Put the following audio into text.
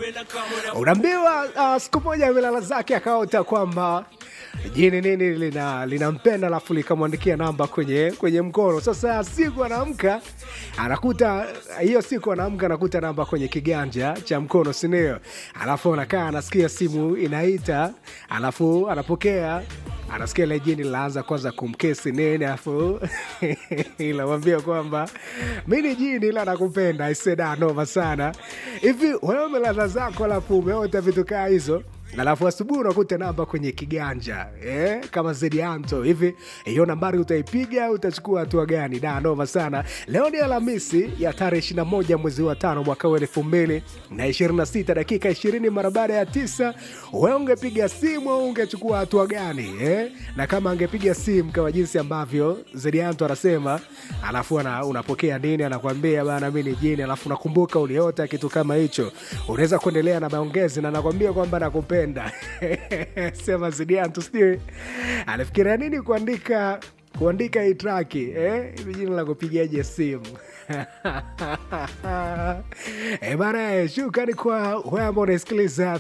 unaambiwa uh, siku moja amelala zake akaota kwamba jini nini lina linampenda alafu likamwandikia namba kwenye kwenye mkono sasa siku anaamka anakuta hiyo siku anaamka anakuta namba kwenye kiganja cha mkono sindio alafu anakaa anasikia simu inaita alafu anapokea anasikia ile jini linaanza kwanza kumkesi nini alafu inamwambia kwamba mi ni jini ila nakupenda iseda noma sana hivi wewe umelala zako alafu umeota vitu kaa hizo alafu asubuhi unakuta namba kwenye kiganja eh, kama zedianto hivi hiyo nambari utaipiga utachukua hatua gani da noma sana leo ni alhamisi ya tarehe 21 mwezi wa tano mwaka wa elfu mbili na 26 dakika 20 mara baada ya tisa we ungepiga simu au ungechukua hatua gani eh? na kama angepiga simu kama jinsi ambavyo zedianto anasema alafu ana, unapokea nini anakwambia bana mi ni jini alafu unakumbuka uliota kitu kama hicho unaweza kuendelea na maongezi na nakwambia kwamba nakupenda sema zidiantu sijui anafikiria nini kuandika kuandika hii traki eh? hivi jina la kupigaje simu e bana shukrani kwa wewe ambao unasikiliza